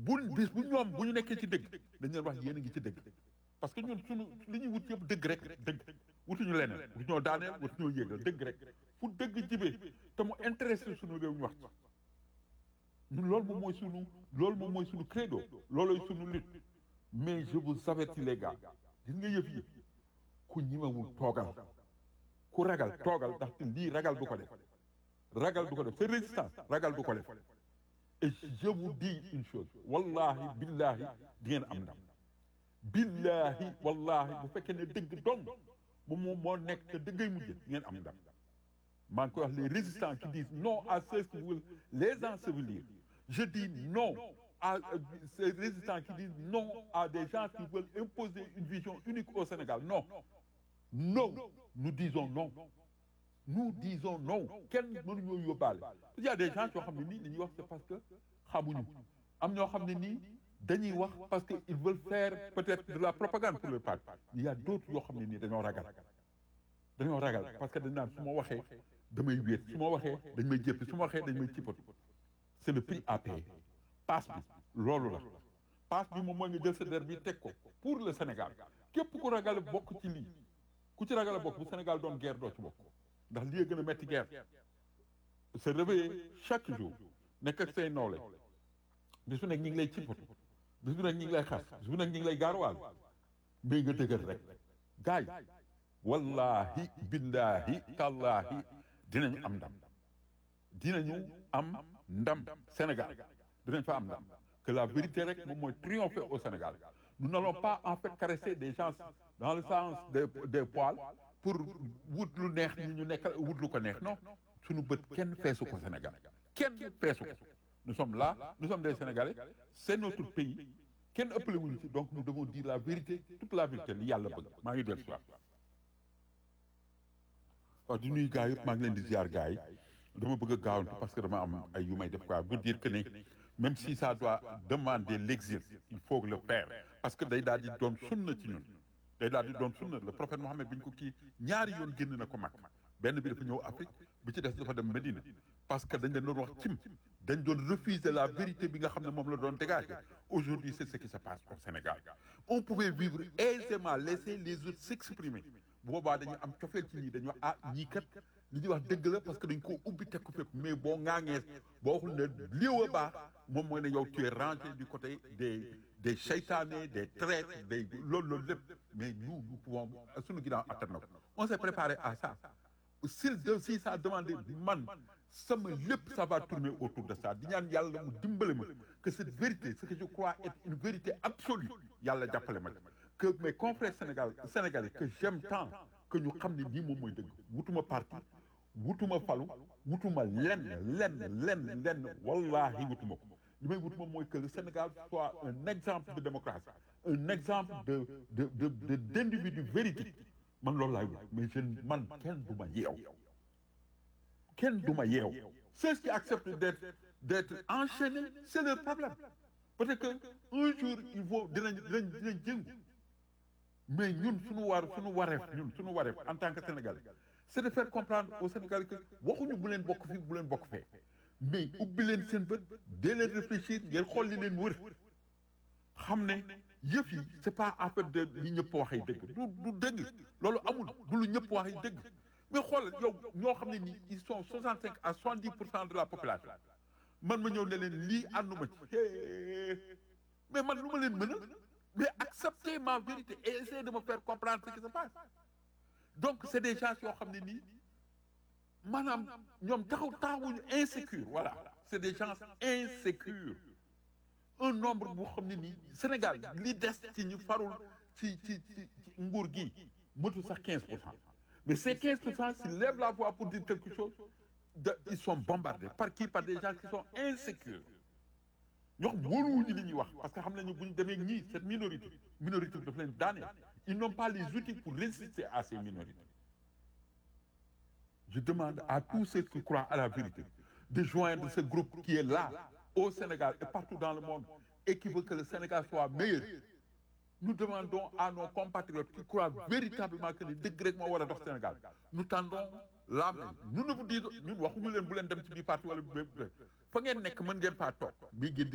bu bis bu ñoom bu ñu nekkee ci dëgg dañ leen wax yéen a ngi ci dëgg parce que ñun suñu li ñuy wut yëpp dëgg rek dëgg wutuñu leneen wutuñoo daaneel wutuñoo yéegal dëgg rek fu dëgg jibee te mu intéressé suñu réew ñu wax ci ñun loolu moom mooy suñu loolu moom mooy suñu credo looloy suñu lutte mais je vous avertis les gars gis nga yëf yi ku ñimewul toogal ku ragal toogal ndaxte lii ragal du ko def ragal du ko def c'est résistance ragal du ko def et je vous dis une chose wallahi billahi di ngeen am ndam billahi wallahi bu fekkee ne dëgg dong moom moom moo nekk te dëggay mujj di ngeen am ndam maa ngi koy wax les résistants qui disent non à ceux qui veulent les ensevelir je dis non à euh, ces résistants qui disent non à des gens qui veulent imposer une vision unique au Sénégal non non nous disons non nous disons non kenn mënuñoo yóbbaale il y a des gens yoo xam ne nii li ñuy wax c'est parce que xamuñu am ñoo xam ne nii dañuy wax parce que ils veulent faire peut-être de la propagande pour le parti il y a d'autres yoo xam ne nii dañoo ragal dañoo ragal parce que dañ naan su ma waxee damay wéet su ma waxee dañ may jéppi su ma waxee dañ may cippatu c'est le prix à payer passe bi loolu la passe bi moom mooy nga jël sa der bi teg ko pour le Sénégal képp ku ragal bokk ci lii ku ci ragal a bokk bu Sénégal doon guerre doo ci bokk ndax lii gën a metti guerre se réveiller chaque jour nekk ak say nawle bis bu nekk ñi ngi lay cippatu bis bu nekk ñi ngi lay xas bis bu nekk ñi ngi lay gaaruwaal mais nga dëgër rek gaay wallahi billahi tallahi dinañu am ndam dinañu am ndam Sénégal dinañ fa am ndam que la vérité rek moom mooy triompher au Sénégal nous n'allons pas en fait caresser des gens dans le sens des des poils pour wut lu neex ñu ñu nekk wut lu ko neex non suñu bët kenn feesu ko Sénégal kenn feesu ko nous sommes là nous sommes des Sénégalais c'est notre pays kenn ëppale wuñu ci donc nous devons dire la vérité toute la vérité li yàlla bëgg maa ngi dellu si waat waaw di nuyu gars yëpp maa ngi leen di ziar gars yi dama bëgg a gaawantu parce que dama am ay yu may def quoi veut dire que ne même si ça doit demander l'exil il faut le faire parce que day daal di doon sunna ci ñun day daal di doon sunna le prophète Mohammed bi ñu ko kii ñaari yoon génn na ko mag benn bi dafa ñëw Afrique bi ci des dafa dem Medina parce que dañ leen doon wax cim dañ doon refuser la vérité bi nga xam ne moom la doon dégager aujourd'hui c'est ce qui se passe au Sénégal on pouvait vivre aisément laisser les autres s'exprimer boobaa dañu am cofeel ci ñii dañu wax ah ñii kat li ñuy wax dëgg la parce que dañ koo ubbi teg ko fépp mais boo ŋaaŋee boo waxul ne liiw a baax moom mooy ne yow tu es rangé du côté des des seytaane des traîtres des loolu loolu lépp mais nous nous pouvons suñu ginnaaw attan na ko on s'est préparé à ça s'il de si ça demandé man sama lépp ça va tourner autour de ça di ñaan yàlla mu dimbale ma que cette vérité ce que je crois être une vérité absolue yàlla jàppale ma que mes confrères sénégal sénégalais que j'aime tant que ñu xam ne nii moom mooy dëgg wutuma parti wutuma falu wutuma lenn lenn lenn lenn wallahi wutuma ko li may wutuma mooy que le Sénégal soit un exemple de démocratie un exemple de de de de d'individu véridique man loolu laay wut mais je man kenn du ma yeew kenn du ma yeew ceux qui acceptent d'être d'être enchaînés c'est leur problème peut-être que un jour il faut dinañ dinañ dinañ jëngu mais ñun suñu war suñu wareef ñun suñu wareef en tant que Sénégalais c'est de faire comprendre aux Sénégalais que waxuñu bu leen bokk fii bu leen bokk fee mais ubbi leen seen bët dee leen réfléchir ngeen xool li leen wër xam ne yëf yi c'est pas en fait de li ñëpp waxee dëgg du du dëgg loolu amul du lu ñëpp waxee dëgg mais xool yow ñoo xam ne nii ils sont 65 à 70 pour cent de la population man ma ñëw ne leen lii ànduma ci mais man lu ma leen mën a mais acceptez ma vérité et essayez de me faire comprendre ce qui se passe donc c'est des gens yoo xam ne nii maanaam ñoom taxaw taxawuñu insécure voilà c'est des gens insécures un nombre boo xam ne nii Sénégal li des ci ñu farul ci ci ci nguur gi motu sax 15 pour cent mais ces 15 pour cent s'ils lèvent la voix pour dire quelque chose de ils sont bombardés par qui par des gens qui sont insécures ñoo xam wóoluwuñu li ñuy wax parce que xam nañu bu ñu demee ñii cette minorité minorité bi daf leen daane ils n'ont pas les outils pour résister à ces minorités je demande à tous ceux qui croient à la vérité de joindre ce groupe qui est là au Sénégal et partout dans le monde et qui veut que le Sénégal soit meilleur nous demandons à nos compatriotes qui croient véritablement que ni dëgg rek moo war a dox Sénégal nous tendons la main nous ne vous disons ñun waxuñu leen bu leen dem ci biir parti wala fa ngeen nekk mën ngeen faa toog mais ngeen